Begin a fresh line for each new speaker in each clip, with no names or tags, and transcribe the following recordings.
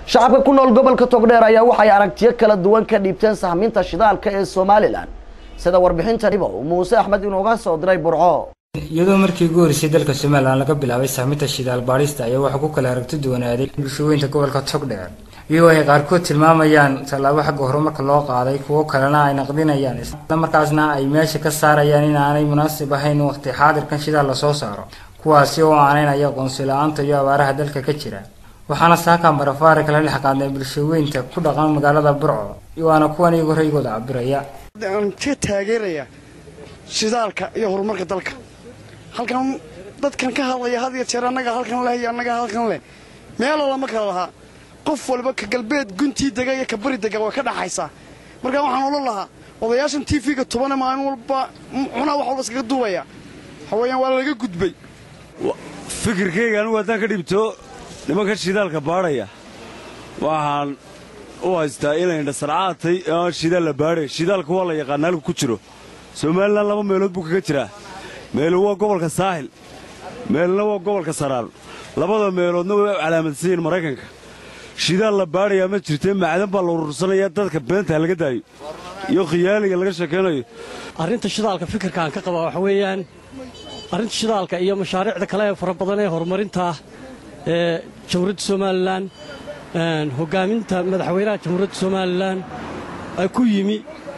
shacabka ku nool gobolka togdheer ayaa waxay aragtiyo kala duwan ka dhiibteen sahminta shidaalka ee somalilan sida warbixintaniba uu muuse axmed inooga soo diray burco
iyadoo markii ugu horeysay dalka somalilan laga bilaabay sahminta shidaal baadhista ayaa waxaa ku kala aragti duwanaaday bulshooyinka gobolka togdheer iyagoo ay qaarkood tilmaamayaan tallaabo xagga horumarka loo qaaday kuwo kalena ay naqdinayaan isla markaasna ay meesha ka saarayaan in aanay munaasib ahayn waqti xaadirkan shidaal lasoo saaro kuwaasi oo aanaynaya aqoonsi la-aanta iyo abaaraha dalka ka jira waxaana saaka marafaari kala dhex qaadnay bulshooyinka ku dhaqan magaalada burco waana kuwan iyagoo raygooda cabiraya
aan ka taageeraya shidaalka iyo horumarka dalka halkan dadkan ka hadlaya had iyo jeer annaga halkan leh iyo annaga halkan leh meelo lama kala lahaa qof walba ka galbeed guntii dega iyo ka bari dega way ka dhaxaysaa marka waxaan odhan lahaa odayaashan tv-ga tubane maalin walba cunaa wax walba iskaga duubaya hawayaan waa laga gudbay
fikirkayga anugu haddaan ka dhibto nimanka shidaalka baadhaya waxaan u haystaa inay dhasarcaatay aan shidaal la baadhay shidaalka waa la yaqaana halku ku jiro somalilan laba meelood buu kaga jiraa meelu waa gobolka saahil meelna waa gobolka saraar labada meeloodna way calaamadsan yihiin maraykanka shidaal la baadhayaa ma jirtee macdan baa la urursanayaa dadka beenta laga daayo iyo khiyaaliga laga sheekaynayo
arrinta shidaalka fikirka aan ka qabaa waxa weeyaan arrinta shidaalka iyo mashaariicda kale ee fara badan ee horumarinta ee jamhuuriyadda somalilan hoggaaminta madaxweynaha jamhuuriyadda somalilan ay ku yimi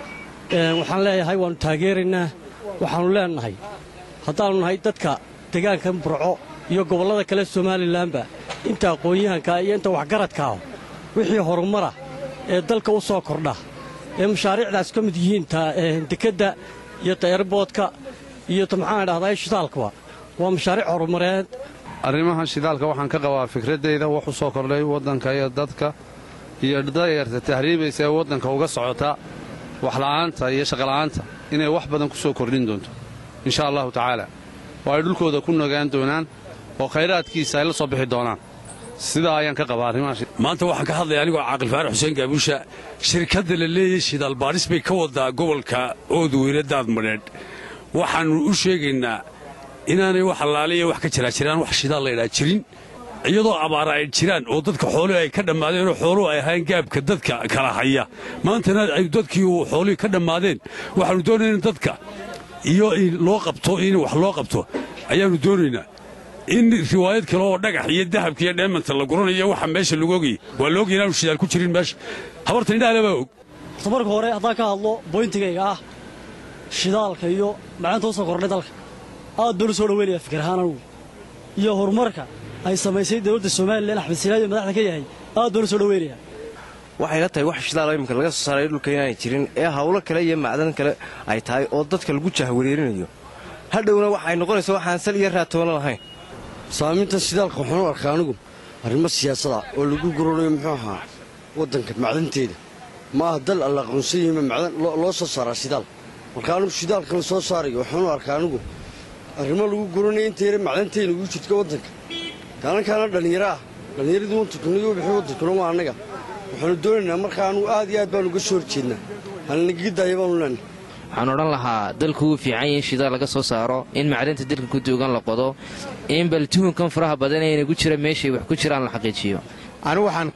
waxaan leeyahay waannu taageeraynaa waxaannu leennahay haddaannu nahay dadka deegaankan burco iyo gobollada kale somalilanba inta aqoon-yahankaa iyo inta waxgaradkaa wixii horumara ee dalka u soo kordha ee mashaariicdaas ka mid yihiin dekedda iyo taerboodka iyo ta maxaan dhahdaa shidaalkaba waa mashaariic horumareed
arrimahan shidaalka waxaan ka qabaa fikraddayda wax u soo kordhay waddanka iyo dadka iyo dayarta tahriibaysa ee waddanka uga socota waxla'aanta iyo shaqola'aanta inay wax badan ku soo kordhin doonto insha allahu tacaala oo ay dhulkooda ku nagaan doonaan oo khayraadkiisa ay la soo bixi doonaan sidaa ayaan ka qabaa
maanta waxaan ka hadlaya anigoo caaqil faarax xuseen gaabuusha shirkadda la leeyahay shidaal baadhis bay ka wadaa gobolka oodweyne daadmadheedh waxaannu u sheegaynaa inaanay wax allaaliya wax ka jiraa jiraan wax shidaal laydhaa jirin iyadoo abaara ay jiraan oo dadka xoolihii ay ka dhammaadeen oo xooluhu ay ahayn gaabka dadka kala haya maantana ay dadkii xoolihii ka dhammaadeen waxaannu doonaynaa in dadka iyo loo qabto in wax loo qabto ayaannu doonaynaa in riwaayad kale oo dhagax iyo dahabka iyo dheemanta la guranayo waxa meesha lagu ogayay waa la ogay inaanu shidaal ku jirin meesha habarta indhaale baa og
horta marka hore haddaan ka hadlo boyntigayga ah shidaalka iyo macaanta u soo kordhay dalka aad baan u soo dhaweynayaa fikir ahaan anugu iyo horumarka ay samaysay dowladda somalilan axmed silaayo madaxda ka yahay aad baan u soo dhaweynayaa
waxay la tahay wax shidaal iminka laga soo saaray dhulka inaanay jirin ee hawlo kale iyo macdan kale ay tahay oo dadka lagu jahwareerinayo hadhowna waxay noqonaysaa waxaan sal iyo raatoono lahayn
saaminta shidaalka waxaan u arkaa anigu arrimo siyaasada oo lagu guranayo muxuu ahaa waddanka macdanteeda ma aha dal alla aqoonsan yihima macdan loo soo saaraa shidaal marka anigu shidaalka la soo saarayo waxaan u arkaa anigu arrimo lagu guranayo inta yare macdanteyna ugu jirta waddanka kaalankaana dhallinyaro ah dhallinyaradii waddankanaga bixi waddankuna waa annaga waxaanu doonaynaa marka anugu aad iyo aad baanu uga soo horjeednaa halnagaga daaya baanu leenahay
waxaan odhan lahaa dalku wuu fiican yahi in shidaal laga soo saaro in macdanta dalka ku duugan la qodo in bal tuhunkan faraha badan ee inagu jira meeshay wax ku jiraan la xaqiijiyo
anigu waxaan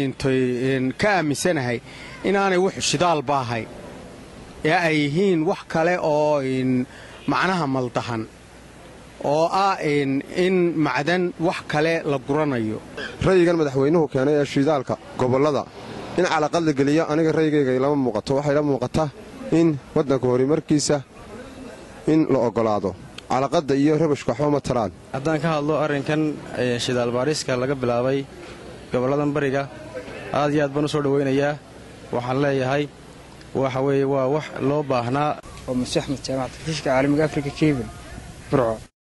ka aaminsanahay inaanay wuxu shidaalba ahay ee ay yihiin wax kale oo macnaha maldahan oo ah in macdan wax kale la guranayo
ra'yigan madaxweynuhu keenay ee shidaalka gobollada in calaqad la geliyo aniga ra'yigayga lama muuqato waxayla muuqataa in waddanka horumarkiisa in la oggolaado calaqadda iyo rabashka waxba ma taraan
haddaan ka hadlo arrinkan shidaal baadhiska laga bilaabay gobolladan bariga aad iyo aad baan u soo dhowaynayaa waxaan leeyahay waxa weeye waa wax loo baahnaa
oo muse axmed jaamac taftiishka caalamiga afrika kebin burco